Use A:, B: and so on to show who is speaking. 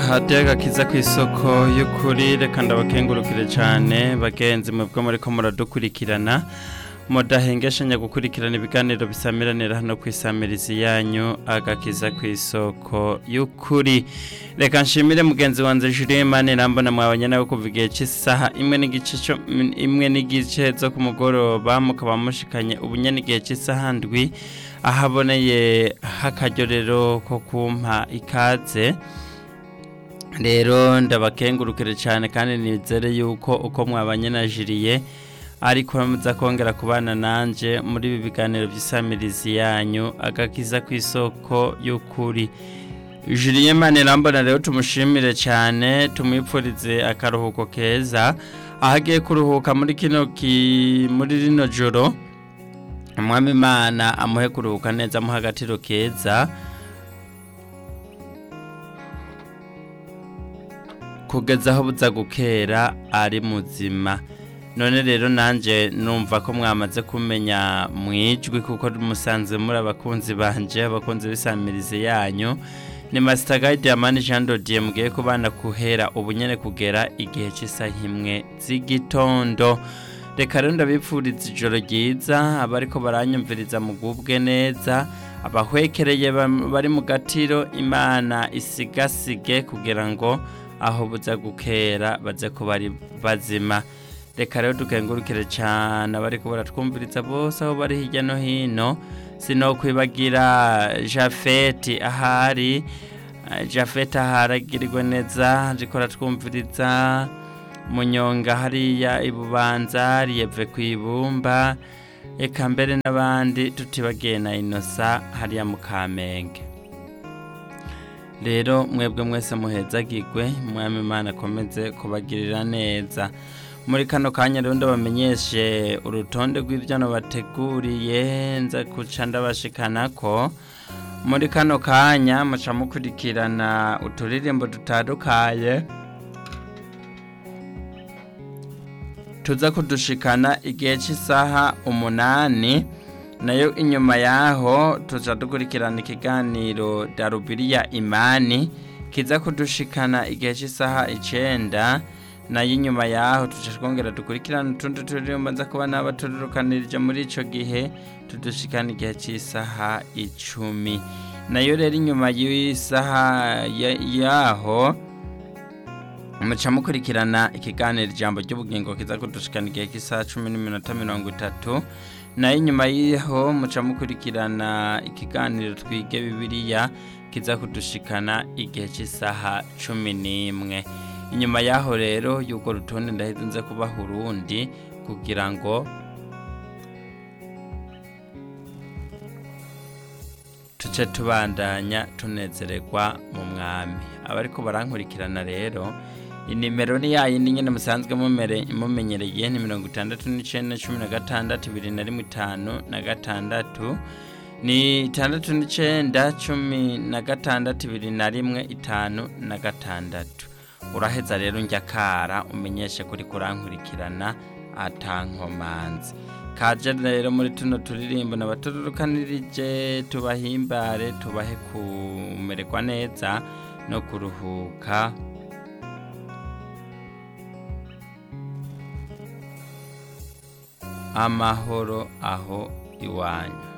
A: hadiyo agakiza ku isoko y'ukuri reka ndabakengurukire cyane bagenzi mwebwe muri ko muradukurikirana mudahengeshanya gukurikirana ibiganiro bisamiranira hano ku isamirizi yanyu agakiza ku isoko y'ukuri reka nshimire mugenzi wanjye Julien Mane nambona mwabanye nawe kuva igihe cy'isaha imwe n'igice cyo imwe n'igice zo ku mugoroba mukaba mushikanye ubunye n'igihe cy'isaha ndwi ahaboneye h'akaryorero ko kumpa ikaze rero ndabakengurukire cyane kandi nizere yuko uko mwabanye na jiriye ariko muza kongera kubana nanjye muri ibi biganiro by'isamirizi yanyu agakiza ku isoko y'ukuri jiriye mane rambona rero tumushimire cyane tumwipfurize akaruhuko keza aho agiye kuruhuka muri kino muri rino joro umwami imana amuhe kuruhuka neza amuha agatiro keza kugeza aho buza gukera ari muzima none rero nanjye numva ko mwamaze kumenya mu ijwi kuko musanze muri abakunzi banje abakunzi b'isamirizi yanyu ni masita gayidi ya mani jean dodiye mugiye kubana kuhera ubunyene kugera igihe cy'isaha imwe z'igitondo reka rero ndabipfuriza ijoro ryiza abariko baranyumviriza mugubwe neza abahwekereye bari mu gatiro imana isigasige kugira ngo aho buza gukera baze ko bari bazima reka rero dukengurukire cyane abari kubara twumviriza bose aho bari hirya no hino sino kwibagira jafeti ahari jafeti ahari agirirwe neza ariko twumviriza munyonga hariya ibubanza riyeve ku ibumba reka mbere n'abandi tutibagiye na inosa hariya mu kamenge rero mwebwe mwese muhezagirwe mwami imana akomeze kubagirira neza muri kano kanya rero ndabamenyeshe urutonde rw'ibyo bateguriye nza guca ndabashikana ko muri kano kanya muca mukurikirana uturirimbo dutandukanye tuza kudushikana igihe cy'isaha umunani nayo inyuma yaho tuza dukurikirana ikiganiro darubiriya imani kiza kudushikana igihe cy'isaha icyenda nayo inyuma yaho tuca twongera dukurikirana utundi turirimbo nza kuba n'abaturukanirije muri icyo gihe tudushikana igihe cy'isaha icumi nayo rero inyuma y'isaha yaho muca mukurikirana ikiganiro ijambo ry'ubugingo kiza kudushikana igihe cy'isaha cumi n'iminota mirongo itatu nayo inyuma y'iho muca mukurikirana ikiganiro twige bibiliya kiza kudushikana igihe cy'isaha cumi n'imwe inyuma y'aho rero y'urwo rutonde ndahita nze kubaha urundi kugira ngo tuce tubandanya tunezererwa mu mwami abariko barankurikirana rero inimero ni yayindi nyine musanzwe mumenyereye ni mirongo itandatu n'icyenda cumi na gatandatu ibiri na rimwe itanu na gatandatu ni itandatu n'icyenda cumi na gatandatu ibiri na rimwe itanu na gatandatu uraheza rero njya kara umenyeshe kuri kurankurikirana atankomanzi kaje rero muri tuno turirimbo n'abaturukanirije tubahimbare tubahe kumererwa neza no kuruhuka amahoro aho iwanyu